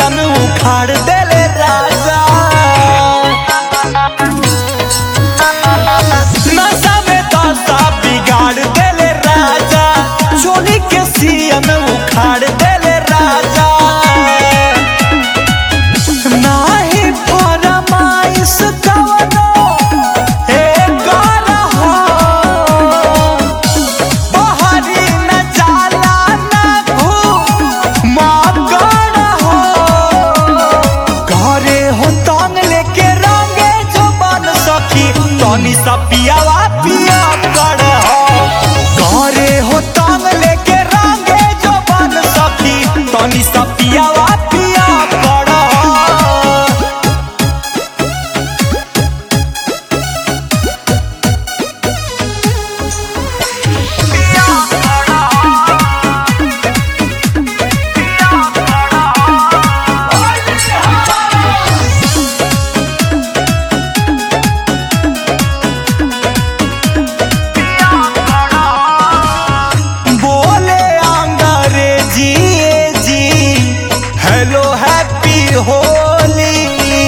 सियन उखाड़ देले राजा नशा में दशा बिगाड़ देले राजा चोली के सियन उखाड़ देले राजा नाही फरमाइश कवनो एकर हो बहरी न जाला न घूमकर हो घरे हो तंग लेके रंगे जो बन सखी तनी सा पियावा पिया कर हो घरे हो तंग लेके रंगे जो बन सखी तनी सा पियावा पिया कर हो बोले अंग्रेजी जी हेलो हैप्पी होली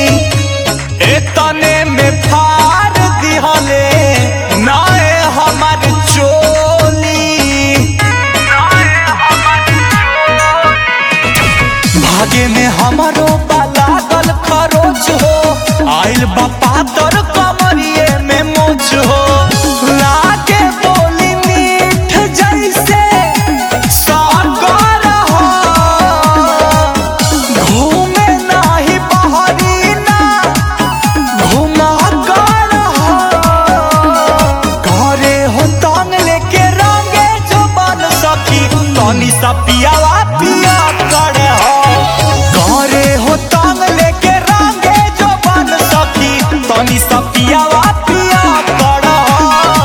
एतने में फाड़ दिहले नाए हमार चोली भागे में हमारो लागल खरोच हो आइल बा पातर कमरिए में मोच हो लागे बोली मीठ जैसे सागर हो घूमे नाही बहरी ना घुमा कर हो घरे हो तंग लेके रंगे जो बन सकी तनी सा पियावा पिया कर हो घरे हो तंग लेके रंगे जो बन सकी तनी सा पियावा पिया कर हो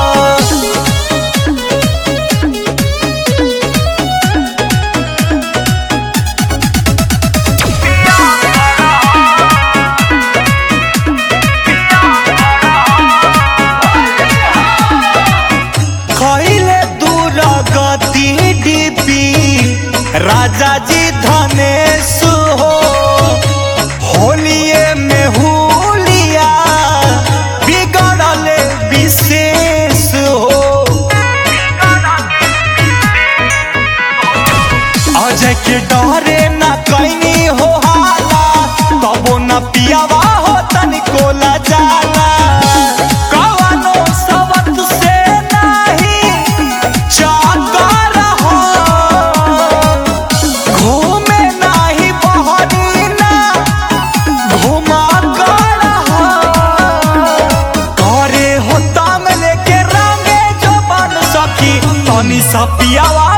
खैले दूर गति डीपी राजा जी धनेश हो होलिए में हुलिया बिगड़ल विशेष हो अजय के डरे न कैनी हो हाला तबो न पियावा हो तनिको ला जाला कवनो सबत से नाही चाकर हो घूमे नाही बहरी ना घुमा कर हो करे हो तंग लेके रंगे जो बन सकी तनी सा पियावा